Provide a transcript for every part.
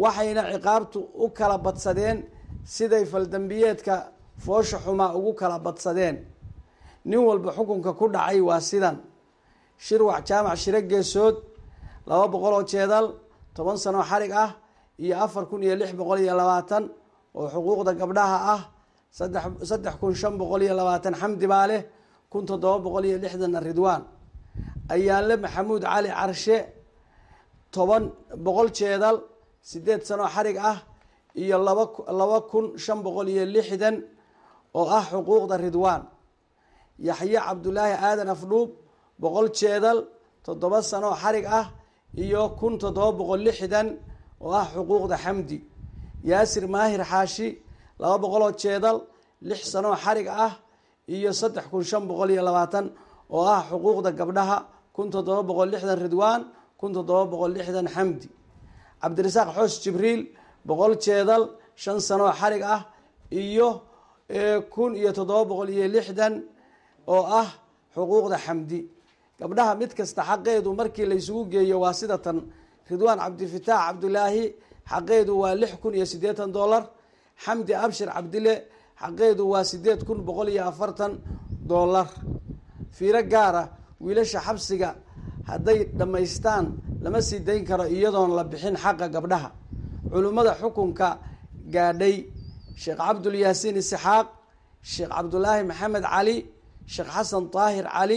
waxayna ciqaabtu u kala badsadeen siday faldambiyeedka foosha xumaa ugu kala badsadeen nin walba xukunka ku dhacay waa sidan shirwac jaamac shiro geesood laba boqol oo jeedal toban sanoo xarig ah iyo afar kun iyo lix boqol iyo labaatan oo xuquuqda gabdhaha ah saddex saddex kun shan boqol iyo labaatan xamdi baa leh kun toddoba boqol iyo lixdanna ridwaan ayaanle maxamuud cali carshe toban boqol jeedal sideed sanoo xarig ah iyo laba laba kun shan boqol iyo lixdan oo ah xuquuqda ridwaan yaxye cabdulaahi aadan afdhuub boqol jeedal toddoba sanoo xarig ah iyo kun toddoba boqol lixdan oo ah xuquuqda xamdi yaasir maahir xaashi laba boqoloo jeedal lix sanoo xarig ah iyo saddex kun shan boqol iyo labaatan oo ah xuquuqda gabdhaha kun toddoba boqol lixdan ridwaan kun toddoba boqol lixdan xamdi cabdirasaaq xoos jibriil boqol jeedal shan sanoo xarig ah iyo kun iyo toddoba boqol iyo lixdan oo ah xuquuqda xamdi gabdhaha mid kasta xaqeedu markii laysugu geeyo waa sida tan ridwaan cabdifitaax cabdulaahi xaqeedu waa lix kun iyo siddeetan dollar xamdi abshir cabdile xaqeedu waa sideed kun boqol iyo afartan dollar fiiro gaara wiilasha xabsiga hadday dhammaystaan lama sii dayn karo iyadoon la bixin xaqa gabdhaha culimmada xukunka gaadhay sheekh cabdulyaasiin isxaaq sheekh cabdulaahi maxamed cali sheekh xasan daahir cali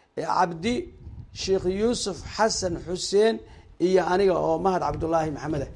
cabdi sheekh yuusuf xasan xuseen iyo aniga oo mahad cabdulaahi maxamed